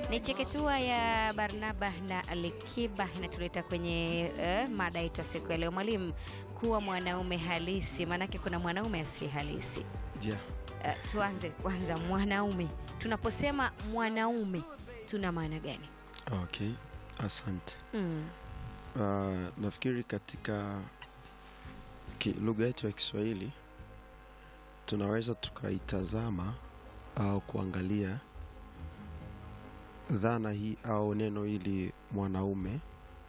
Ni cheketua ya Barnaba na Alikiba inatuleta kwenye eh, mada yetu ya siku ya leo. Mwalimu, kuwa mwanaume halisi, maanake kuna mwanaume asiye halisi. Yeah. Eh, tuanze kwanza, mwanaume. Tunaposema mwanaume tuna maana gani? Okay, asante. Mm. Uh, nafikiri katika ki- lugha yetu ya Kiswahili tunaweza tukaitazama au kuangalia dhana hii au neno hili mwanaume,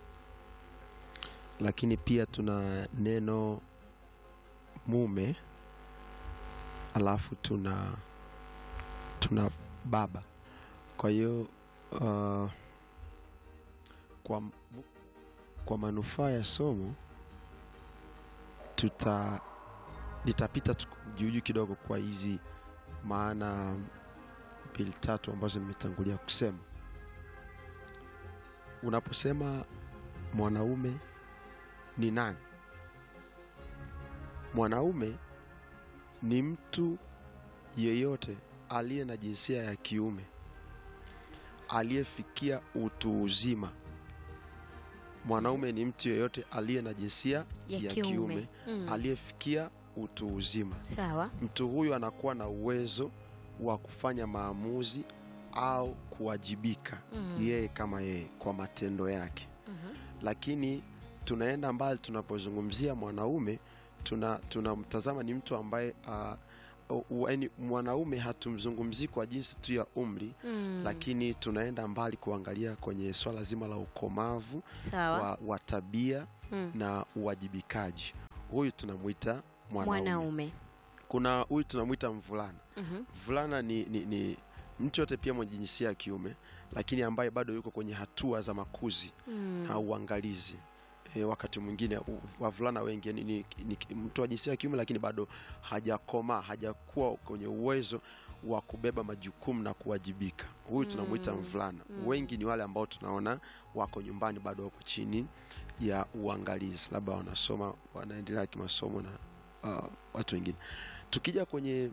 lakini pia tuna neno mume, alafu tuna tuna baba. Kwa hiyo uh, kwa kwa manufaa ya somo tuta nitapita tu- juujuu kidogo kwa hizi maana mbili tatu ambazo nimetangulia kusema. Unaposema mwanaume ni nani? Mwanaume ni mtu yeyote aliye na jinsia ya kiume aliyefikia utu uzima. Mwanaume ni mtu yeyote aliye na jinsia Ya ya, kiume. kiume, Mm. aliyefikia utu uzima. Sawa. Mtu huyu anakuwa na uwezo wa kufanya maamuzi au kuwajibika Mm. yeye kama yeye kwa matendo yake. Mhm. Lakini tunaenda mbali, tunapozungumzia mwanaume tuna tunamtazama ni mtu ambaye uh, yaani mwanaume hatumzungumzii kwa jinsi tu ya umri Mm. lakini tunaenda mbali kuangalia kwenye swala zima la ukomavu Sawa. wa, wa tabia Mm. na uwajibikaji. Huyu tunamwita mwanaume. Mwanaume. Kuna huyu tunamwita mvulana. Mhm. Mvulana ni, ni, ni mtu yote pia mwenye jinsia ya kiume, lakini ambaye bado yuko kwenye hatua za makuzi Mm. na uangalizi. E, wakati mwingine u- wavulana wengi ni, ni, ni mtu wa jinsia ya kiume lakini bado hajakomaa, hajakuwa kwenye uwezo wa kubeba majukumu na kuwajibika. Huyu tunamwita Mm. mvulana. Mm. Wengi ni wale ambao tunaona wako nyumbani bado wako chini ya uangalizi, labda wanasoma, wanaendelea kimasomo na uh, watu wengine. Tukija kwenye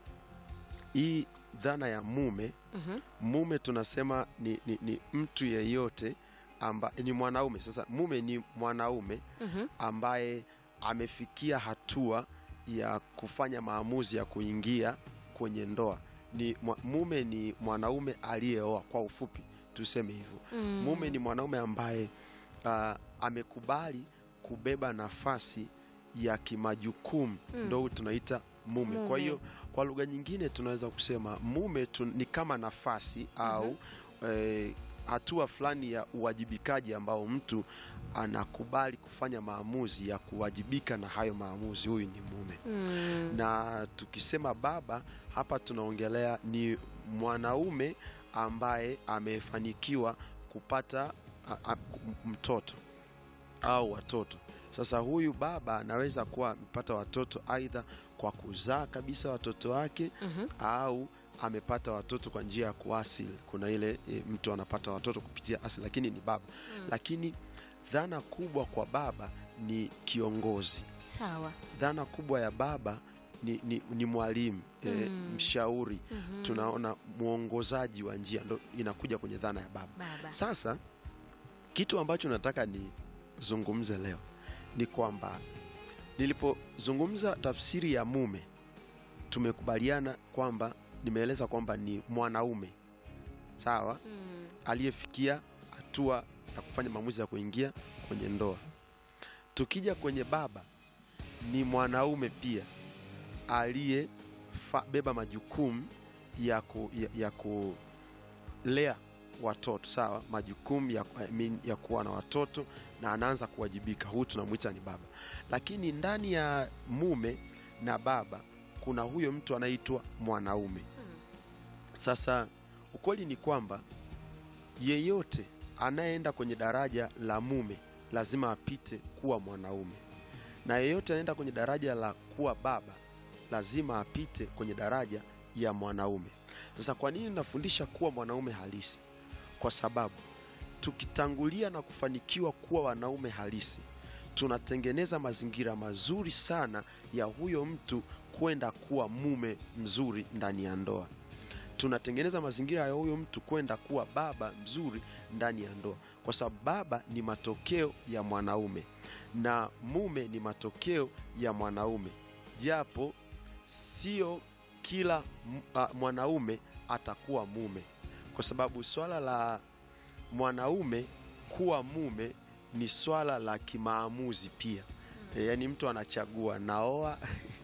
hii dhana ya mume, Mhm. mume tunasema ni, ni, ni mtu yeyote amba, ni mwanaume. Sasa mume ni mwanaume Mhm. ambaye amefikia hatua ya kufanya maamuzi ya kuingia kwenye ndoa. Ni mwa- mume ni mwanaume aliyeoa, kwa ufupi tuseme hivyo. Mm. Mume ni mwanaume ambaye uh, amekubali kubeba nafasi ya kimajukumu Mm. ndo tunaita mume. Mume. Kwa hiyo kwa lugha nyingine tunaweza kusema mume tu, ni kama nafasi au eh, hatua fulani ya uwajibikaji ambao mtu anakubali kufanya maamuzi ya kuwajibika na hayo maamuzi. Huyu ni mume Mm. na tukisema baba hapa tunaongelea ni mwanaume ambaye amefanikiwa kupata a, a, m- mtoto au watoto. Sasa huyu baba anaweza kuwa amepata watoto aidha kwa kuzaa kabisa watoto wake Mhm. au amepata watoto kwa njia ya kuasili. Kuna ile e, mtu anapata watoto kupitia asili, lakini ni baba. Mm. Lakini dhana kubwa kwa baba ni kiongozi Sawa. dhana kubwa ya baba ni, ni, ni mwalimu e, Mm. mshauri Mhm. tunaona mwongozaji wa njia ndo inakuja kwenye dhana ya baba Baba. sasa kitu ambacho nataka nizungumze leo ni kwamba nilipozungumza tafsiri ya mume tumekubaliana kwamba nimeeleza kwamba ni mwanaume sawa Mm. aliyefikia hatua ya kufanya maamuzi ya kuingia kwenye ndoa. Tukija kwenye baba, ni mwanaume pia aliyebeba majukumu ya, ku, ya, ya kulea watoto sawa, majukumu ya, I mean, ya kuwa na watoto na anaanza kuwajibika. Huyu tunamwita ni baba, lakini ndani ya mume na baba kuna huyo mtu anaitwa mwanaume. Sasa ukweli ni kwamba yeyote anayeenda kwenye daraja la mume lazima apite kuwa mwanaume, na yeyote anaenda kwenye daraja la kuwa baba lazima apite kwenye daraja ya mwanaume. Sasa kwa nini nafundisha kuwa mwanaume halisi? Kwa sababu tukitangulia na kufanikiwa kuwa wanaume halisi, tunatengeneza mazingira mazuri sana ya huyo mtu kwenda kuwa mume mzuri ndani ya ndoa. tunatengeneza mazingira ya huyo mtu kwenda kuwa baba mzuri ndani ya ndoa, kwa sababu baba ni matokeo ya mwanaume na mume ni matokeo ya mwanaume, japo sio kila m- a, mwanaume atakuwa mume, kwa sababu swala la mwanaume kuwa mume ni swala la kimaamuzi pia. E, yaani mtu anachagua naoa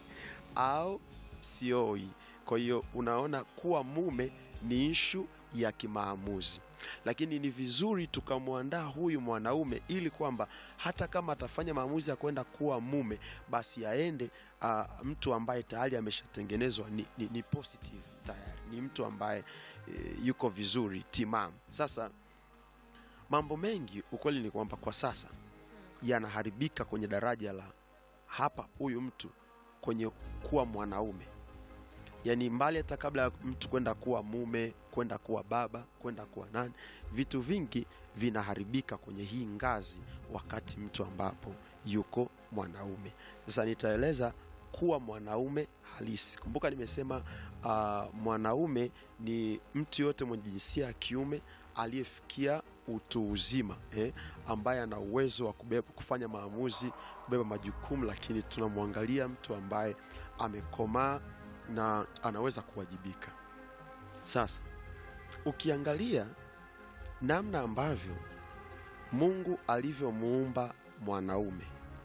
au sioi. Kwa hiyo unaona kuwa mume ni ishu ya kimaamuzi, lakini ni vizuri tukamwandaa huyu mwanaume ili kwamba hata kama atafanya maamuzi ya kwenda kuwa mume, basi aende uh, mtu ambaye tayari ameshatengenezwa ni, ni, ni positive tayari, ni mtu ambaye e, yuko vizuri timamu. Sasa mambo mengi, ukweli ni kwamba kwa sasa yanaharibika kwenye daraja la hapa huyu mtu kwenye kuwa mwanaume yaani mbali hata kabla ya mtu kwenda kuwa mume kwenda kuwa baba kwenda kuwa nani vitu vingi vinaharibika kwenye hii ngazi wakati mtu ambapo yuko mwanaume sasa nitaeleza kuwa mwanaume halisi kumbuka nimesema uh, mwanaume ni mtu yote mwenye jinsia ya kiume aliyefikia utu uzima eh, ambaye ana uwezo wa kubeba, kufanya maamuzi kubeba majukumu lakini tunamwangalia mtu ambaye amekomaa na anaweza kuwajibika sasa ukiangalia namna ambavyo mungu alivyomuumba mwanaume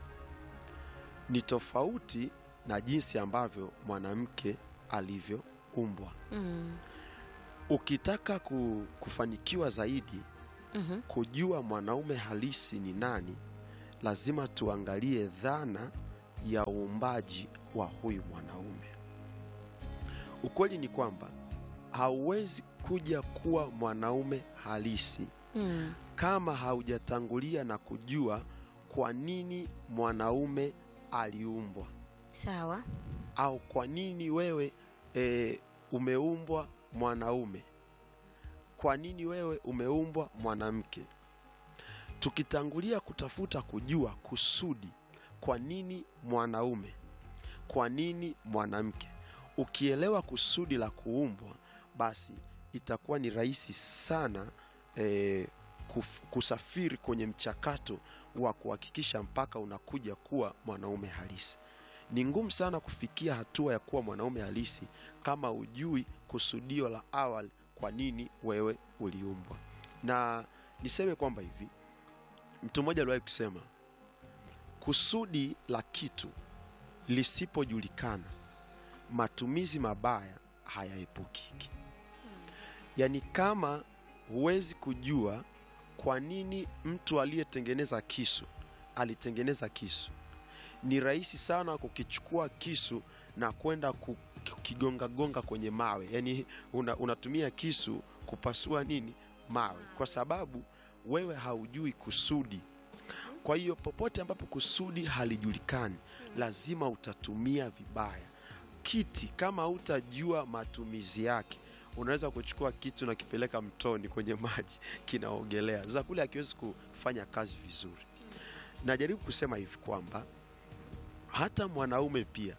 ni tofauti na jinsi ambavyo mwanamke alivyoumbwa Mm. ukitaka ku, kufanikiwa zaidi Mhm. kujua mwanaume halisi ni nani lazima tuangalie dhana ya uumbaji wa huyu mwanaume ukweli ni kwamba hauwezi kuja kuwa mwanaume halisi Mm. kama haujatangulia na kujua kwa nini mwanaume aliumbwa Sawa. au kwa nini wewe e, umeumbwa mwanaume kwa nini wewe umeumbwa mwanamke tukitangulia kutafuta kujua kusudi kwa nini mwanaume kwa nini mwanamke ukielewa kusudi la kuumbwa basi itakuwa ni rahisi sana e, kuf, kusafiri kwenye mchakato wa kuhakikisha mpaka unakuja kuwa mwanaume halisi ni ngumu sana kufikia hatua ya kuwa mwanaume halisi kama ujui kusudio la awali kwa nini wewe uliumbwa na niseme kwamba hivi mtu mmoja aliwahi kusema kusudi la kitu lisipojulikana matumizi mabaya hayaepukiki yaani kama huwezi kujua kwa nini mtu aliyetengeneza kisu alitengeneza kisu ni rahisi sana kukichukua kisu na kwenda kukigongagonga kwenye mawe yaani una, unatumia kisu kupasua nini mawe kwa sababu wewe haujui kusudi kwa hiyo popote ambapo kusudi halijulikani lazima utatumia vibaya kiti kama hutajua matumizi yake unaweza kuchukua kitu na kipeleka mtoni kwenye maji kinaogelea sasa kule akiwezi kufanya kazi vizuri najaribu kusema hivi kwamba hata mwanaume pia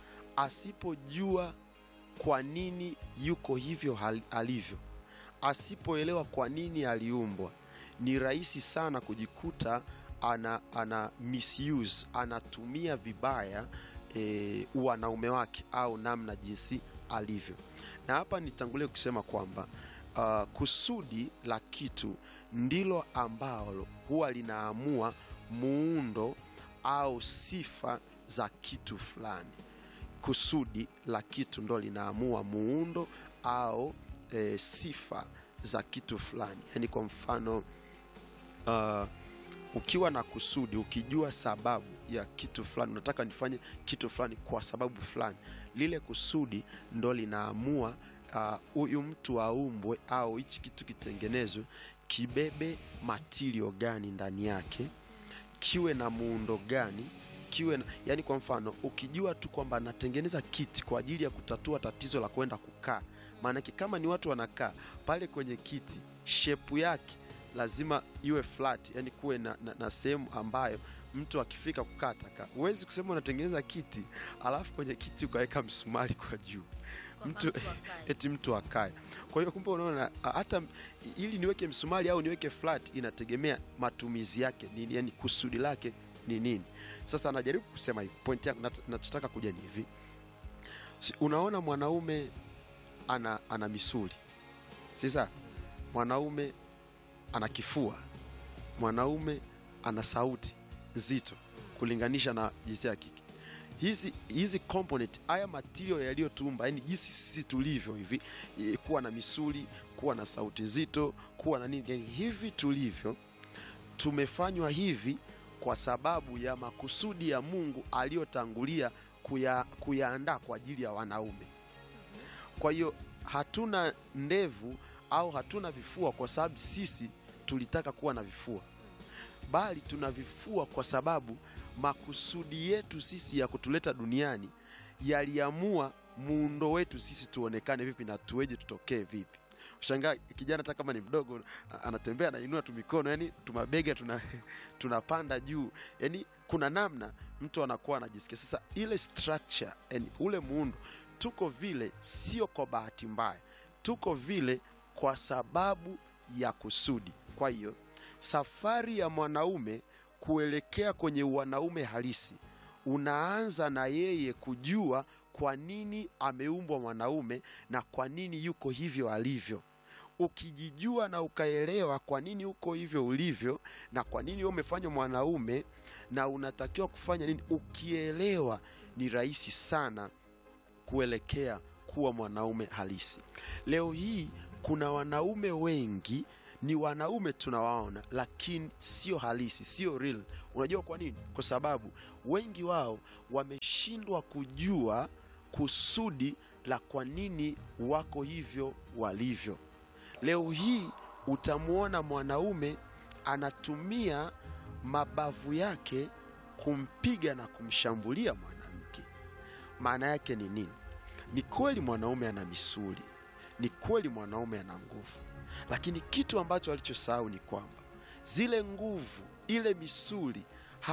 asipojua kwa nini yuko hivyo hal- alivyo asipoelewa kwa nini aliumbwa ni rahisi sana kujikuta ana, ana misuse anatumia vibaya e, uwanaume wake au namna jinsi alivyo na hapa nitangulie kusema kwamba uh, kusudi la kitu ndilo ambalo huwa linaamua muundo au sifa za kitu fulani kusudi la kitu ndo linaamua muundo au e, sifa za kitu fulani yaani kwa mfano uh, ukiwa na kusudi ukijua sababu ya kitu fulani unataka nifanye kitu fulani kwa sababu fulani lile kusudi ndo linaamua huyu uh, mtu aumbwe au hichi kitu kitengenezwe kibebe matirio gani ndani yake kiwe na muundo gani kiwe na, yani kwa mfano ukijua tu kwamba natengeneza kiti kwa ajili ya kutatua tatizo la kwenda kukaa maanake kama ni watu wanakaa pale kwenye kiti shepu yake lazima iwe flat yani kuwe na, na, na sehemu ambayo mtu akifika kukaa taka huwezi kusema unatengeneza kiti alafu kwenye kiti ukaweka msumari kwa juu mtu eti mtu akae. Kwa hiyo kumbe, unaona a- hata ili niweke msumari au niweke flat inategemea matumizi yake nini, yani kusudi lake ni nini. Sasa anajaribu kusema hivi, point yangu nat- nachotaka kuja ni hivi, si, unaona mwanaume ana, ana misuli sasa, mwanaume ana kifua, mwanaume ana sauti nzito kulinganisha na jinsia ya kike hizi hizi component haya material yaliyotumba yani jinsi sisi tulivyo hivi eh, kuwa na misuli kuwa na sauti nzito kuwa na nini yani hivi tulivyo tumefanywa hivi kwa sababu ya makusudi ya mungu aliyotangulia kuya, kuyaandaa kwa ajili ya wanaume kwa hiyo hatuna ndevu au hatuna vifua kwa sababu sisi tulitaka kuwa na vifua bali tuna vifua kwa sababu makusudi yetu sisi ya kutuleta duniani yaliamua muundo wetu sisi tuonekane vipi na tuweje tutokee vipi shangaa kijana hata kama ni mdogo a- anatembea anainua tu mikono yani tumabega tuna tunapanda juu yani kuna namna mtu anakuwa anajisikia sasa ile structure yani ule muundo tuko vile sio kwa bahati mbaya tuko vile kwa sababu ya kusudi kwa hiyo safari ya mwanaume kuelekea kwenye wanaume halisi unaanza na yeye kujua kwa nini ameumbwa mwanaume na kwa nini yuko hivyo alivyo ukijijua na ukaelewa kwa nini uko hivyo ulivyo na kwa nini wewe umefanywa mwanaume na unatakiwa kufanya nini ukielewa ni rahisi sana kuelekea kuwa mwanaume halisi leo hii kuna wanaume wengi ni wanaume tunawaona lakini sio halisi sio real unajua kwa nini kwa sababu wengi wao wameshindwa kujua kusudi la kwa nini wako hivyo walivyo leo hii utamwona mwanaume anatumia mabavu yake kumpiga na kumshambulia mwanamke maana yake ni nini ni kweli mwanaume ana misuli ni kweli mwanaume ana nguvu lakini kitu ambacho alichosahau ni kwamba zile nguvu ile misuli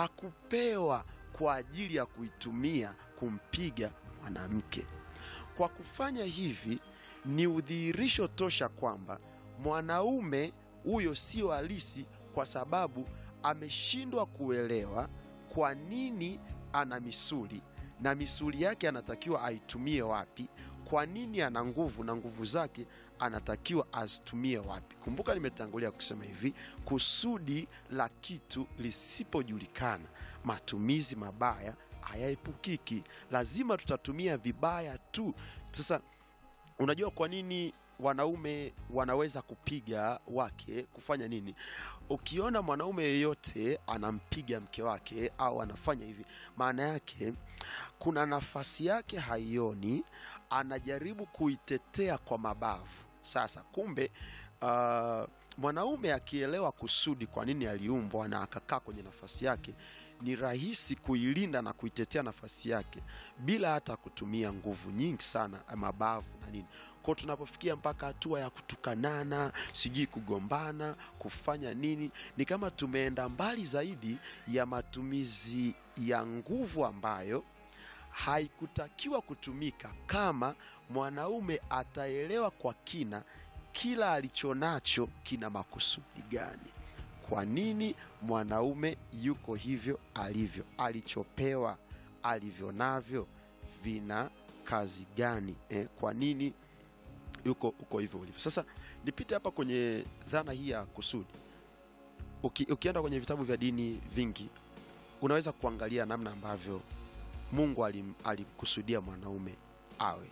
hakupewa kwa ajili ya kuitumia kumpiga mwanamke kwa kufanya hivi ni udhihirisho tosha kwamba mwanaume huyo sio halisi kwa sababu ameshindwa kuelewa kwa nini ana misuli na misuli yake anatakiwa aitumie wapi kwa nini ana nguvu na nguvu zake anatakiwa azitumie wapi kumbuka nimetangulia kusema hivi kusudi la kitu lisipojulikana matumizi mabaya hayaepukiki lazima tutatumia vibaya tu sasa unajua kwa nini wanaume wanaweza kupiga wake kufanya nini ukiona mwanaume yeyote anampiga mke wake au anafanya hivi maana yake kuna nafasi yake haioni anajaribu kuitetea kwa mabavu sasa kumbe uh, mwanaume akielewa kusudi kwa nini aliumbwa na akakaa kwenye nafasi yake ni rahisi kuilinda na kuitetea nafasi yake bila hata kutumia nguvu nyingi sana mabavu na nini kwao tunapofikia mpaka hatua ya kutukanana sijui kugombana kufanya nini ni kama tumeenda mbali zaidi ya matumizi ya nguvu ambayo haikutakiwa kutumika kama mwanaume ataelewa kwa kina kila alichonacho kina makusudi gani kwa nini mwanaume yuko hivyo alivyo alichopewa alivyo navyo vina kazi gani eh, kwa nini yuko uko hivyo ulivyo sasa nipite hapa kwenye dhana hii ya kusudi Uki, ukienda kwenye vitabu vya dini vingi unaweza kuangalia namna ambavyo mungu alim, alimkusudia mwanaume awe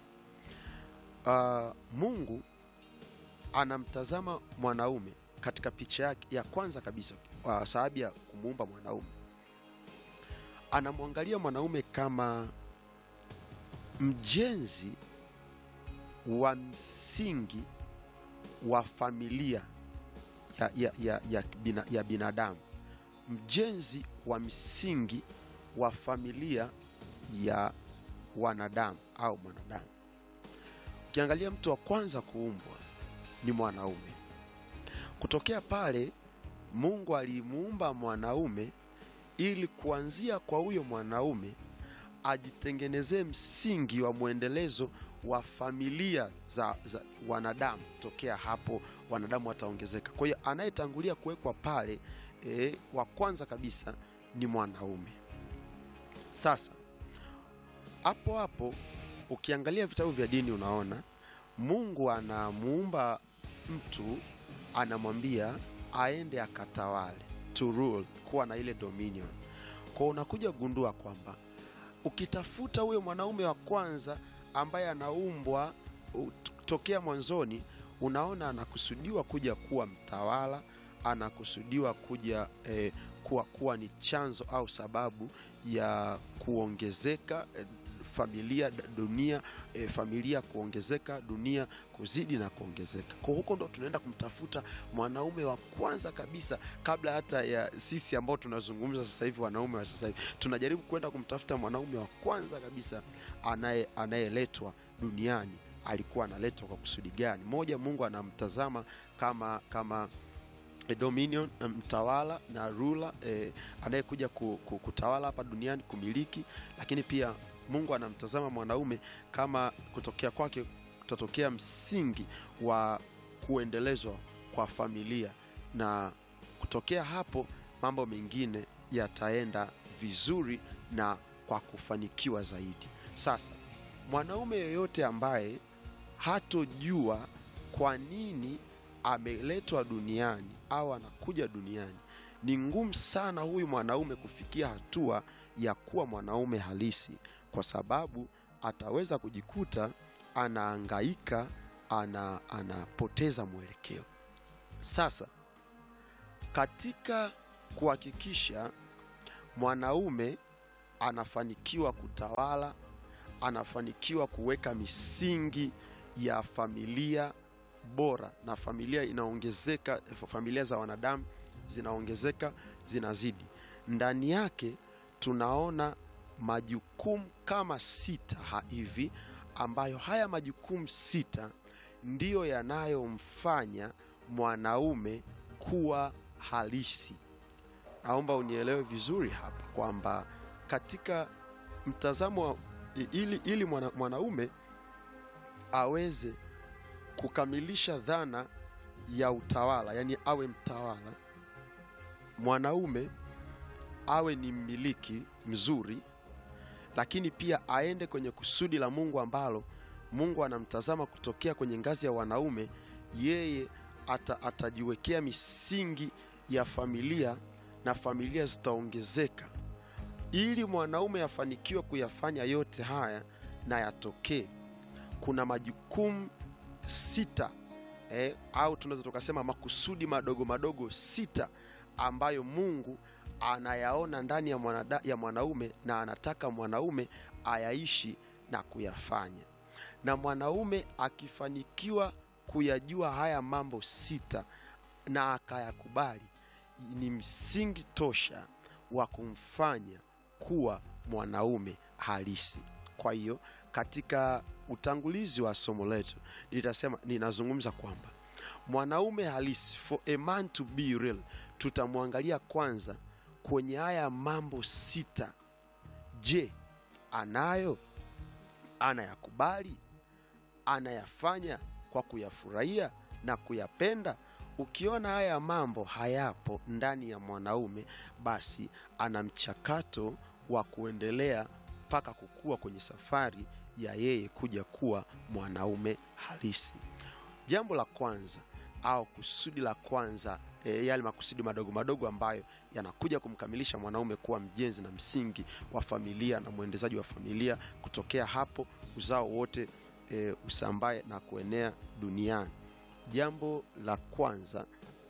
uh, mungu anamtazama mwanaume katika picha yake ya kwanza kabisa uh, sababu ya kumuumba mwanaume anamwangalia mwanaume kama mjenzi wa msingi wa familia ya, ya, ya, ya, bina, ya binadamu mjenzi wa msingi wa familia ya wanadamu au mwanadamu ukiangalia mtu wa kwanza kuumbwa ni mwanaume kutokea pale mungu alimuumba mwanaume ili kuanzia kwa huyo mwanaume ajitengenezee msingi wa mwendelezo wa familia za, za wanadamu tokea hapo wanadamu wataongezeka kwa hiyo anayetangulia kuwekwa pale e, wa kwanza kabisa ni mwanaume sasa hapo hapo ukiangalia vitabu vya dini unaona mungu anamuumba mtu anamwambia aende akatawale to rule kuwa na ile dominion kwa unakuja gundua kwamba ukitafuta huyo mwanaume wa kwanza ambaye anaumbwa u- tokea mwanzoni unaona anakusudiwa kuja kuwa mtawala anakusudiwa kuja eh, kuwa, kuwa ni chanzo au sababu ya kuongezeka eh, familia d- dunia eh, familia kuongezeka dunia kuzidi na kuongezeka kwa huko ndo tunaenda kumtafuta mwanaume wa kwanza kabisa kabla hata ya sisi ambao tunazungumza sasa hivi wanaume wa sasa hivi tunajaribu kwenda kumtafuta mwanaume wa kwanza kabisa anaye anayeletwa duniani alikuwa analetwa kwa kusudi gani moja mungu anamtazama kama kama eh, dominion eh, mtawala na rula eh, anayekuja ku, ku, kutawala hapa duniani kumiliki lakini pia mungu anamtazama mwanaume kama kutokea kwake kutatokea msingi wa kuendelezwa kwa familia na kutokea hapo mambo mengine yataenda vizuri na kwa kufanikiwa zaidi sasa mwanaume yoyote ambaye hatojua kwa nini ameletwa duniani au anakuja duniani ni ngumu sana huyu mwanaume kufikia hatua ya kuwa mwanaume halisi kwa sababu ataweza kujikuta anaangaika ana, anapoteza mwelekeo sasa katika kuhakikisha mwanaume anafanikiwa kutawala anafanikiwa kuweka misingi ya familia bora na familia inaongezeka familia za wanadamu zinaongezeka zinazidi ndani yake tunaona majukumu kama sita ha- hivi ambayo haya majukumu sita ndiyo yanayomfanya mwanaume kuwa halisi naomba unielewe vizuri hapa kwamba katika mtazamo wa i- ili, ili mwana, mwanaume aweze kukamilisha dhana ya utawala yani awe mtawala mwanaume awe ni mmiliki mzuri lakini pia aende kwenye kusudi la mungu ambalo mungu anamtazama kutokea kwenye ngazi ya wanaume yeye ata, atajiwekea misingi ya familia na familia zitaongezeka ili mwanaume afanikiwe kuyafanya yote haya na yatokee kuna majukumu sita eh, au tunaweza tukasema makusudi madogo madogo sita ambayo mungu anayaona ndani ya, mwanada, ya mwanaume na anataka mwanaume ayaishi na kuyafanya na mwanaume akifanikiwa kuyajua haya mambo sita na akayakubali ni msingi tosha wa kumfanya kuwa mwanaume halisi kwa hiyo katika utangulizi wa somo letu nitasema ninazungumza kwamba mwanaume halisi for a man to be real tutamwangalia kwanza kwenye haya mambo sita je anayo anayakubali anayafanya kwa kuyafurahia na kuyapenda ukiona haya mambo hayapo ndani ya mwanaume basi ana mchakato wa kuendelea mpaka kukua kwenye safari ya yeye kuja kuwa mwanaume halisi jambo la kwanza au kusudi la kwanza e, yale makusudi madogo madogo ambayo yanakuja kumkamilisha mwanaume kuwa mjenzi na msingi wa familia na mwendezaji wa familia kutokea hapo uzao wote e, usambae na kuenea duniani jambo la kwanza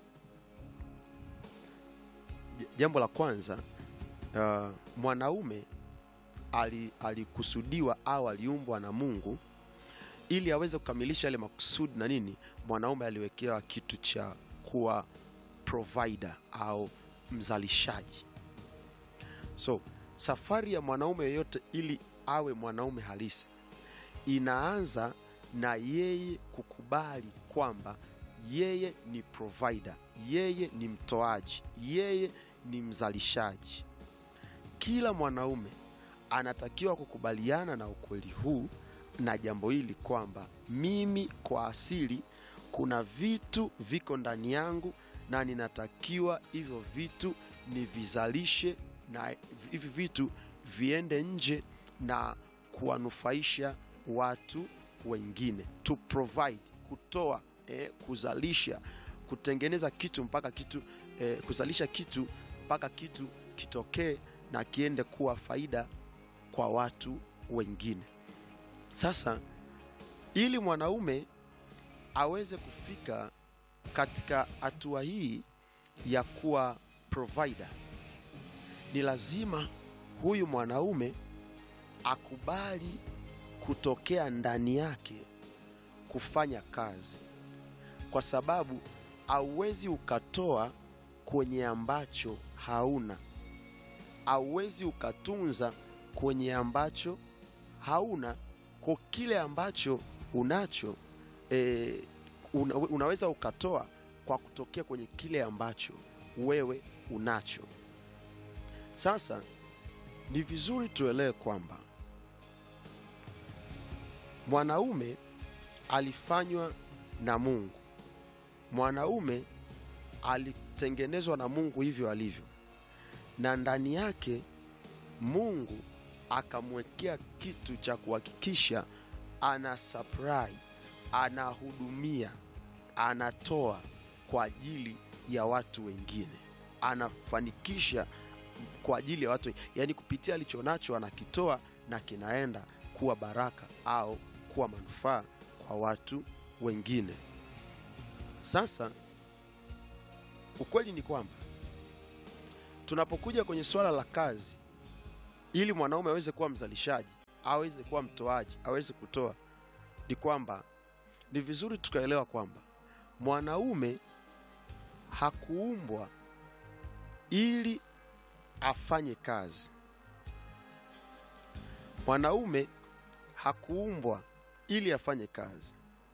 j- jambo la kwanza uh, mwanaume ali- alikusudiwa au aliumbwa na mungu ili aweze kukamilisha yale makusudi na nini mwanaume aliwekewa kitu cha kuwa provider au mzalishaji so safari ya mwanaume yeyote ili awe mwanaume halisi inaanza na yeye kukubali kwamba yeye ni provider yeye ni mtoaji yeye ni mzalishaji kila mwanaume anatakiwa kukubaliana na ukweli huu na jambo hili kwamba mimi kwa asili kuna vitu viko ndani yangu na ninatakiwa hivyo vitu nivizalishe na hivi vitu viende nje na kuwanufaisha watu wengine to provide kutoa eh, kuzalisha kutengeneza kitu mpaka kitu eh, kuzalisha kitu mpaka kitu kitokee na kiende kuwa faida kwa watu wengine sasa ili mwanaume aweze kufika katika hatua hii ya kuwa provider ni lazima huyu mwanaume akubali kutokea ndani yake kufanya kazi kwa sababu hauwezi ukatoa kwenye ambacho hauna hauwezi ukatunza kwenye ambacho hauna kwa kile ambacho unacho e, una, unaweza ukatoa kwa kutokea kwenye kile ambacho wewe unacho sasa ni vizuri tuelewe kwamba mwanaume alifanywa na mungu mwanaume alitengenezwa na mungu hivyo alivyo na ndani yake mungu akamwekea kitu cha kuhakikisha ana supply anahudumia anatoa kwa ajili ya watu wengine anafanikisha kwa ajili ya watu yaani kupitia alicho nacho anakitoa na kinaenda kuwa baraka au kuwa manufaa kwa watu wengine sasa ukweli ni kwamba tunapokuja kwenye swala la kazi ili mwanaume aweze kuwa mzalishaji aweze kuwa mtoaji aweze kutoa ni kwamba ni vizuri tukaelewa kwamba mwanaume hakuumbwa ili afanye kazi mwanaume hakuumbwa ili afanye kazi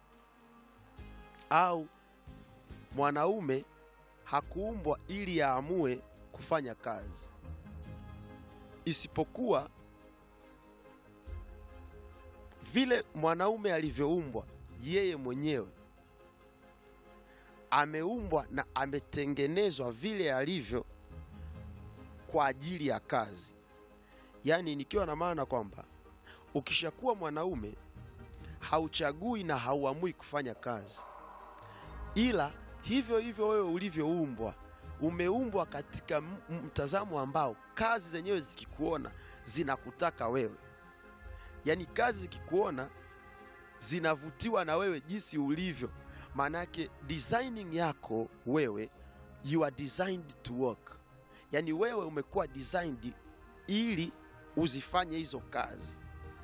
au mwanaume hakuumbwa ili aamue kufanya kazi isipokuwa vile mwanaume alivyoumbwa yeye mwenyewe ameumbwa na ametengenezwa vile alivyo kwa ajili ya kazi yaani nikiwa na maana kwamba ukishakuwa mwanaume hauchagui na hauamui kufanya kazi ila hivyo hivyo wewe ulivyoumbwa umeumbwa katika m- m- mtazamo ambao kazi zenyewe zikikuona zinakutaka wewe yaani kazi zikikuona zinavutiwa na wewe jinsi ulivyo maanake designing yako wewe you are designed to work yaani wewe umekuwa designed ili uzifanye hizo kazi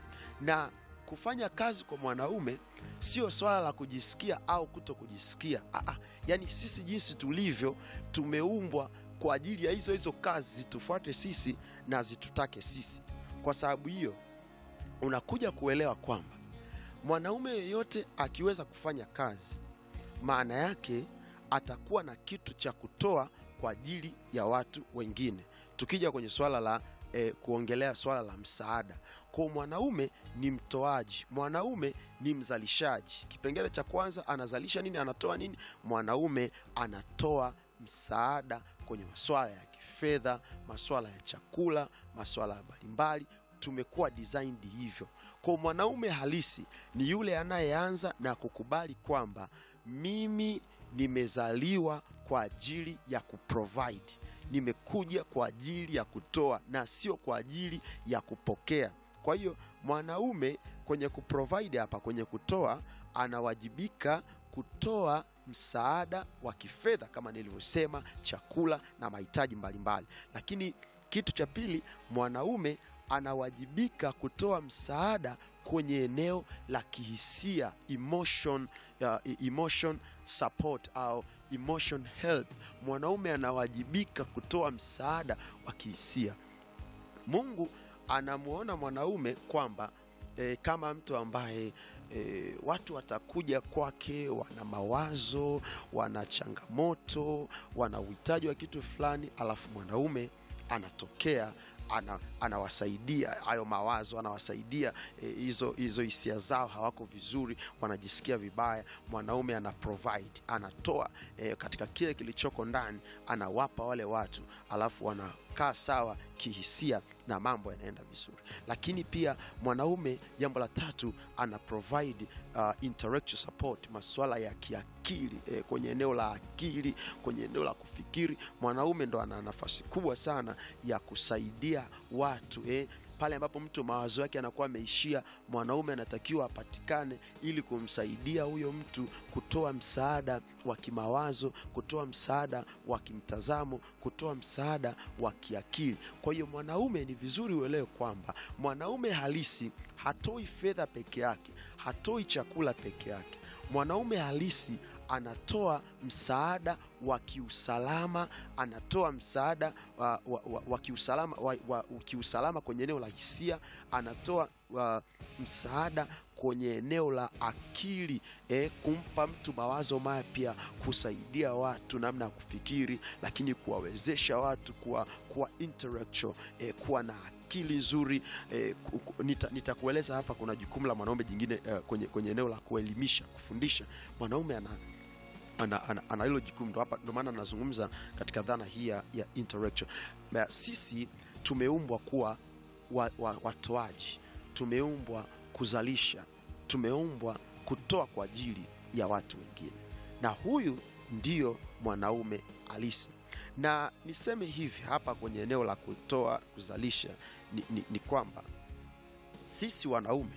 na kufanya kazi kwa mwanaume sio swala la kujisikia au kuto kujisikia Aa, yaani sisi jinsi tulivyo tumeumbwa kwa ajili ya hizo hizo kazi zitufuate sisi na zitutake sisi kwa sababu hiyo unakuja kuelewa kwamba mwanaume yeyote akiweza kufanya kazi maana yake atakuwa na kitu cha kutoa kwa ajili ya watu wengine tukija kwenye swala la eh, kuongelea swala la msaada kwa mwanaume ni mtoaji mwanaume ni mzalishaji kipengele cha kwanza anazalisha nini anatoa nini mwanaume anatoa msaada kwenye maswala ya kifedha maswala ya chakula maswala mbalimbali tumekuwa designed hivyo kwa mwanaume halisi ni yule anayeanza na kukubali kwamba mimi nimezaliwa kwa ajili ya kuprovide nimekuja kwa ajili ya kutoa na sio kwa ajili ya kupokea kwa hiyo mwanaume kwenye kuprovide hapa kwenye kutoa anawajibika kutoa msaada wa kifedha kama nilivyosema chakula na mahitaji mbalimbali lakini kitu cha pili mwanaume anawajibika kutoa msaada kwenye eneo la kihisia emotion, uh, emotion support au emotion help mwanaume anawajibika kutoa msaada wa kihisia mungu anamwona mwanaume kwamba e, kama mtu ambaye e, watu watakuja kwake wana mawazo wana changamoto wana uhitaji wa kitu fulani alafu mwanaume anatokea ana, anawasaidia hayo mawazo anawasaidia eh, hizo hizo hisia zao hawako vizuri wanajisikia vibaya mwanaume ana provide anatoa eh, katika kile kilichoko ndani anawapa wale watu alafu wanakaa sawa kihisia na mambo yanaenda vizuri lakini pia mwanaume jambo la tatu ana provide uh, intellectual support masuala ya kiakili eh, kwenye eneo la akili kwenye eneo la kufikiri mwanaume ndo ana nafasi kubwa sana ya kusaidia watu eh, pale ambapo mtu mawazo yake anakuwa ameishia mwanaume anatakiwa apatikane ili kumsaidia huyo mtu kutoa msaada wa kimawazo kutoa msaada wa kimtazamo kutoa msaada wa kiakili kwa hiyo mwanaume ni vizuri uelewe kwamba mwanaume halisi hatoi fedha peke yake hatoi chakula peke yake mwanaume halisi anatoa msaada wa kiusalama anatoa msaada wa, wa, wa, wa kiusalama wa, wa, kiusalama kwenye eneo la hisia anatoa wa, msaada kwenye eneo la akili eh, kumpa mtu mawazo mapya kusaidia watu namna ya kufikiri lakini kuwawezesha watu kuwa, kuwa intellectual eh, kuwa na akili nzuri eh, ku- ku- nita- nitakueleza hapa kuna jukumu la mwanaume jingine eh, kwenye, kwenye eneo la kuelimisha kufundisha mwanaume ana ana, ana, ana hilo jukumu ndo hapa ndo maana nazungumza katika dhana hii ya, ya intellectual Na sisi tumeumbwa kuwa wa, wa, watoaji tumeumbwa kuzalisha tumeumbwa kutoa kwa ajili ya watu wengine na huyu ndiyo mwanaume halisi na niseme hivi hapa kwenye eneo la kutoa kuzalisha ni, ni, ni kwamba sisi wanaume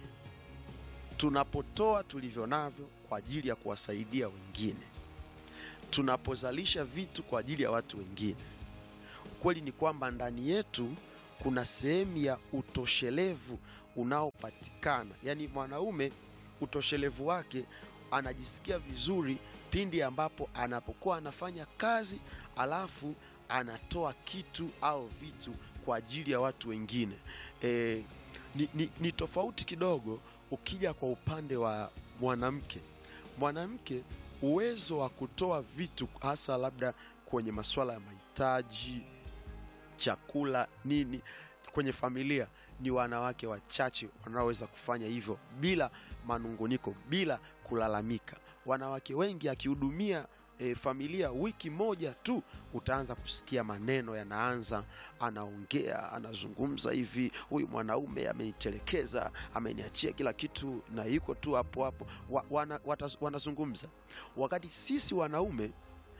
tunapotoa tulivyo navyo kwa ajili ya kuwasaidia wengine tunapozalisha vitu kwa ajili ya watu wengine ukweli ni kwamba ndani yetu kuna sehemu ya utoshelevu unaopatikana yaani mwanaume utoshelevu wake anajisikia vizuri pindi ambapo anapokuwa anafanya kazi alafu anatoa kitu au vitu kwa ajili ya watu wengine e, ni, ni, ni tofauti kidogo ukija kwa upande wa mwanamke mwanamke uwezo wa kutoa vitu hasa labda kwenye masuala ya mahitaji chakula nini kwenye familia ni wanawake wachache wanaoweza kufanya hivyo bila manunguniko bila kulalamika wanawake wengi akihudumia e, familia wiki moja tu utaanza kusikia maneno yanaanza anaongea anazungumza hivi huyu mwanaume amenitelekeza ameniachia kila kitu na yuko tu hapo hapo wa, wana, wataz, wanazungumza wakati sisi wanaume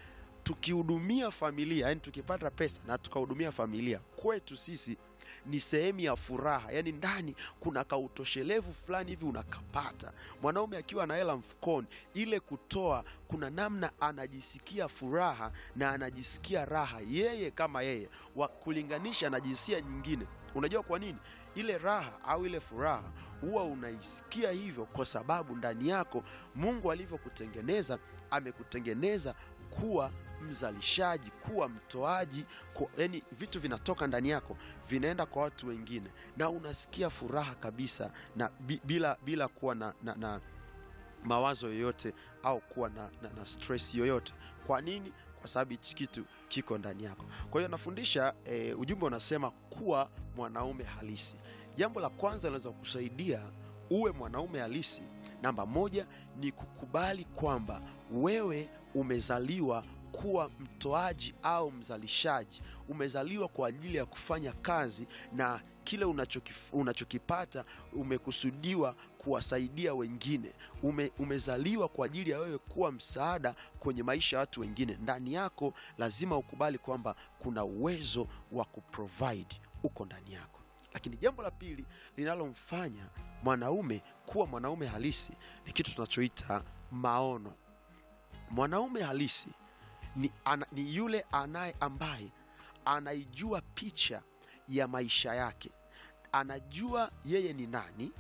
tukihudumia familia yani tukipata pesa na tukahudumia familia kwetu sisi ni sehemu ya furaha yaani ndani kuna kautoshelevu fulani hivi unakapata mwanaume akiwa na hela mfukoni ile kutoa kuna namna anajisikia furaha na anajisikia raha yeye kama yeye wa kulinganisha na jinsia nyingine unajua kwa nini ile raha au ile furaha huwa unaisikia hivyo kwa sababu ndani yako mungu alivyokutengeneza amekutengeneza kuwa mzalishaji kuwa mtoaji yani vitu vinatoka ndani yako vinaenda kwa watu wengine na unasikia furaha kabisa na bi, bila bila kuwa na, na, na mawazo yoyote au kuwa na, na, na stress yoyote kwa nini kwa sababu hichi kitu kiko ndani yako kwa hiyo nafundisha e, ujumbe unasema kuwa mwanaume halisi jambo la kwanza linaweza kusaidia uwe mwanaume halisi namba moja ni kukubali kwamba wewe umezaliwa kuwa mtoaji au mzalishaji umezaliwa kwa ajili ya kufanya kazi na kile unachokif, unachokipata umekusudiwa kuwasaidia wengine Ume, umezaliwa kwa ajili ya wewe kuwa msaada kwenye maisha ya watu wengine ndani yako lazima ukubali kwamba kuna uwezo wa kuprovide uko ndani yako lakini jambo la pili linalomfanya mwanaume kuwa mwanaume halisi ni kitu tunachoita maono mwanaume halisi ni, ana, ni yule anaye ambaye anaijua picha ya maisha yake anajua yeye ni nani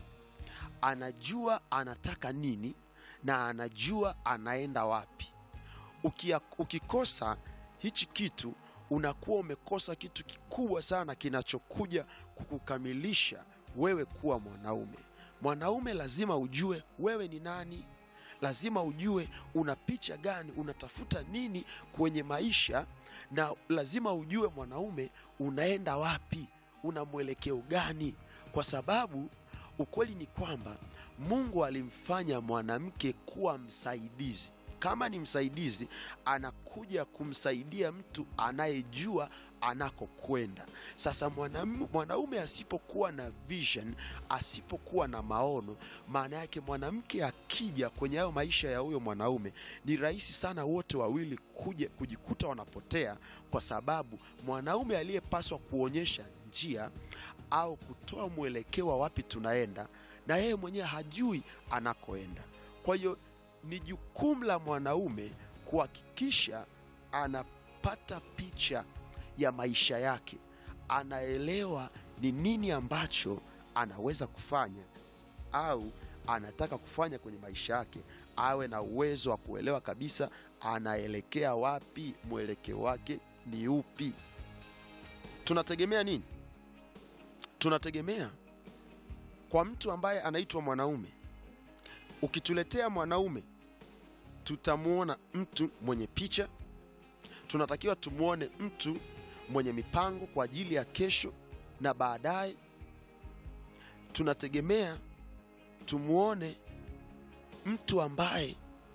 anajua anataka nini na anajua anaenda wapi Ukia, ukikosa hichi kitu unakuwa umekosa kitu kikubwa sana kinachokuja kukukamilisha wewe kuwa mwanaume mwanaume lazima ujue wewe ni nani lazima ujue una picha gani unatafuta nini kwenye maisha na lazima ujue mwanaume unaenda wapi una mwelekeo gani kwa sababu ukweli ni kwamba mungu alimfanya mwanamke kuwa msaidizi kama ni msaidizi anakuja kumsaidia mtu anayejua anakokwenda sasa mwanam- mwanaume asipokuwa na vision asipokuwa na maono maana yake mwanamke akija kwenye hayo maisha ya huyo mwanaume ni rahisi sana wote wawili kuja kujikuta wanapotea kwa sababu mwanaume aliyepaswa kuonyesha njia au kutoa mwelekeo wa wapi tunaenda na yeye mwenyewe hajui anakoenda kwa hiyo ni jukumu la mwanaume kuhakikisha anapata picha ya maisha yake anaelewa ni nini ambacho anaweza kufanya au anataka kufanya kwenye maisha yake awe na uwezo wa kuelewa kabisa anaelekea wapi mwelekeo wake ni upi tunategemea nini tunategemea kwa mtu ambaye anaitwa mwanaume ukituletea mwanaume tutamwona mtu mwenye picha tunatakiwa tumwone mtu mwenye mipango kwa ajili ya kesho na baadaye tunategemea tumwone mtu ambaye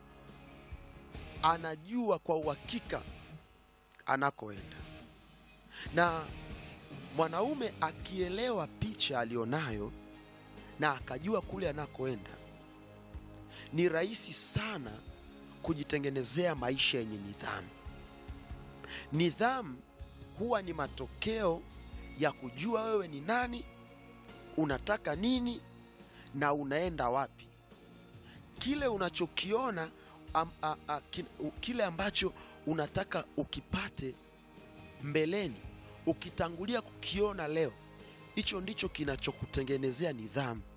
anajua kwa uhakika anakoenda na mwanaume akielewa picha aliyonayo na akajua kule anakoenda ni rahisi sana kujitengenezea maisha yenye nidhamu nidhamu huwa ni matokeo ya kujua wewe ni nani unataka nini na unaenda wapi kile unachokiona am, a, a, ki, u, kile ambacho unataka ukipate mbeleni ukitangulia kukiona leo hicho ndicho kinachokutengenezea nidhamu